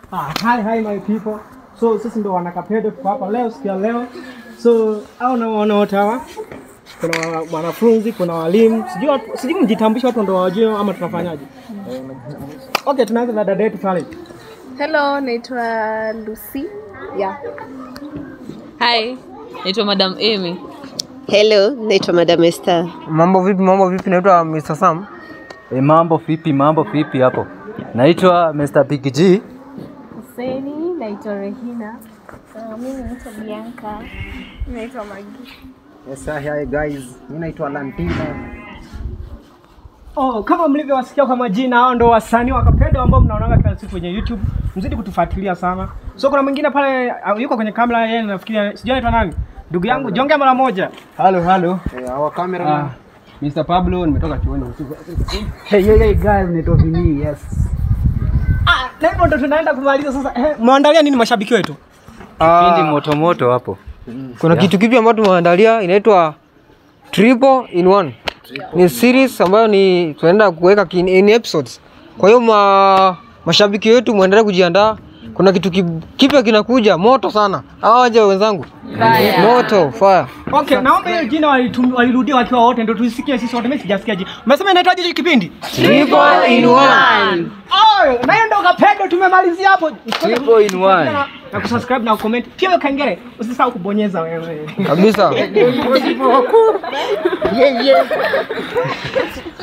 Ah, hi, hi my people. So sisi ndo wanakapedo tuko hapa leo siku ya leo. So au naona wote hawa kuna wa- wanafunzi, kuna walimu. Sijui watu- sijui mjitambulishe watu ndo wajue ama tunafanyaje. Okay, tunaanza na dada yetu pale. Hello, naitwa Lucy. Yeah. Hi, naitwa Madam Amy. Hello, naitwa Madam Esther. Mambo vipi? Mambo vipi? Naitwa Mr. Sam. E, mambo vipi? Mambo vipi hapo? Naitwa Mr. Big G. Huseni, naitwa Rehina. Uh, mimi naitwa Bianca. Naitwa Magi. Yes, hi guys. Mimi naitwa Lantina. Oh, kama mlivyowasikia kwa majina, hao ndo wasanii wa Kapedo ambao mnaonaga kila siku kwenye YouTube. Mzidi kutufuatilia sana. So kuna mwingine pale uh, yuko kwenye kamera, yeye nafikiria sijui anaitwa nani? Ndugu yangu, jongea mara moja. Halo, halo. Eh, our camera Ah, Mr. Pablo, nimetoka chuoni. Hey, hey, hey guys, naitwa Vini. Yes. Ah, na hivyo ndo tunaenda kumaliza sasa. Eh, mwandalia nini mashabiki wetu? Kipindi moto moto hapo. Kuna kitu kipi ambacho tumeandalia inaitwa Triple in One. Ni series ambayo ni tunaenda kuweka kin- in episodes. Kwa hiyo ma, mashabiki wetu muendelee kujiandaa. Kuna kitu ki- kipya kinakuja moto sana. Hawa waje wenzangu. Moto, fire. Okay, naomba hiyo jina walitum- walirudia wakiwa wote ndio tusikie sisi wote. Mimi sijasikia jina. Umesema inaitwaje hiki kipindi? Triple in One. Oh, na hiyo ndo Kapedo tumemalizia hapo. Triple in one. Na- Na kusubscribe na comment. Pia hiyo kengele usisahau kubonyeza wewe. Kabisa. Yeah, yeah.